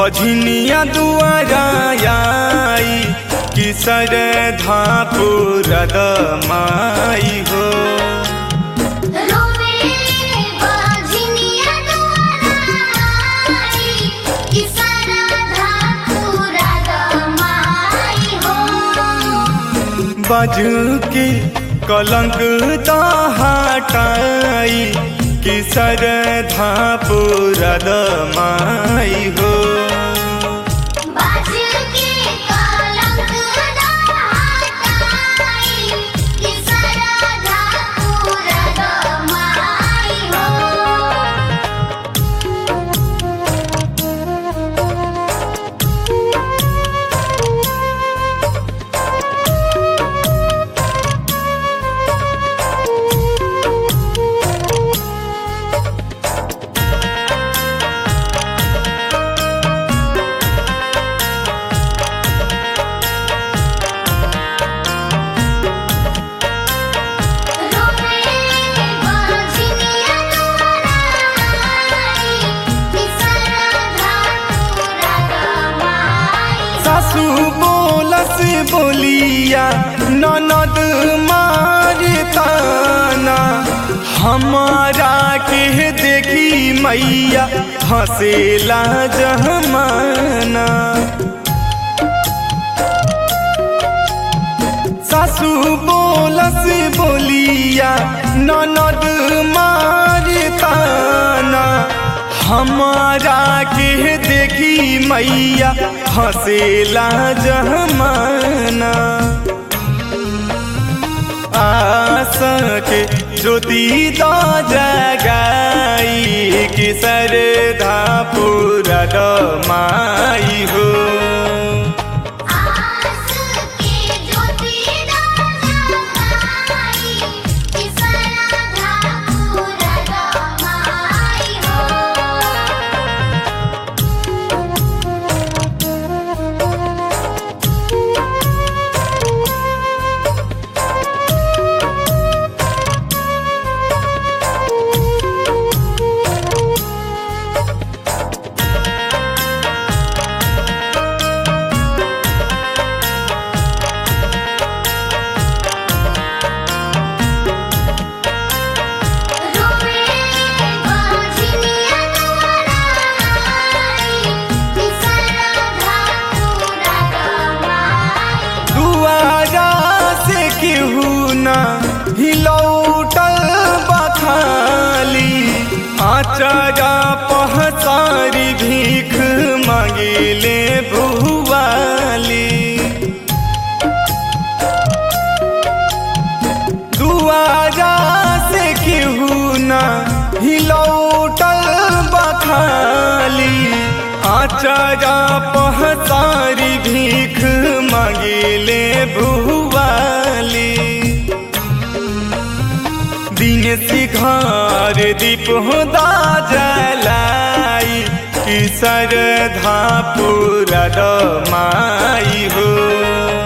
बझनिया दुआरा आई कि सरधा पुरद माई हो रोवे बाझिनिया दुआरा आई कि सरधा पूरा दमाई हो बज के कलंक हटाई कि सरधा पुरद माई हो बाज के कलंक हटाई कि सरधा पूरा दमाई हो रोवे बाझिनिया दुआरा आई कि सरधा पूरा दमाई सासू बोलस बोलिया ननद मारे ताना हमारा के देखी मैया हंसेला जहमाना सासू बोलस बोलिया ननद मारे ताना हमारा के देखी मैया हंसेला जहमाना आशा के ज्योति द जगाई कि सरधा पूरा माई हो आस के ज्योति जगाई कि सरधा पूरा दमाई हो रोवे बाझिनिया दुआरा आई कि सरधा पूरा दमाई दुआरा से केहू ना हिलौटल बखाली आचारा पहसारी भीख मांगिले भुवाली दुआरा से केहू ना हिलौटल बखाली आचारा पहसारी भीख मांगिले भुवाली दिन सिघार दीप होदा जलाई कि सरधा पूरा माई हो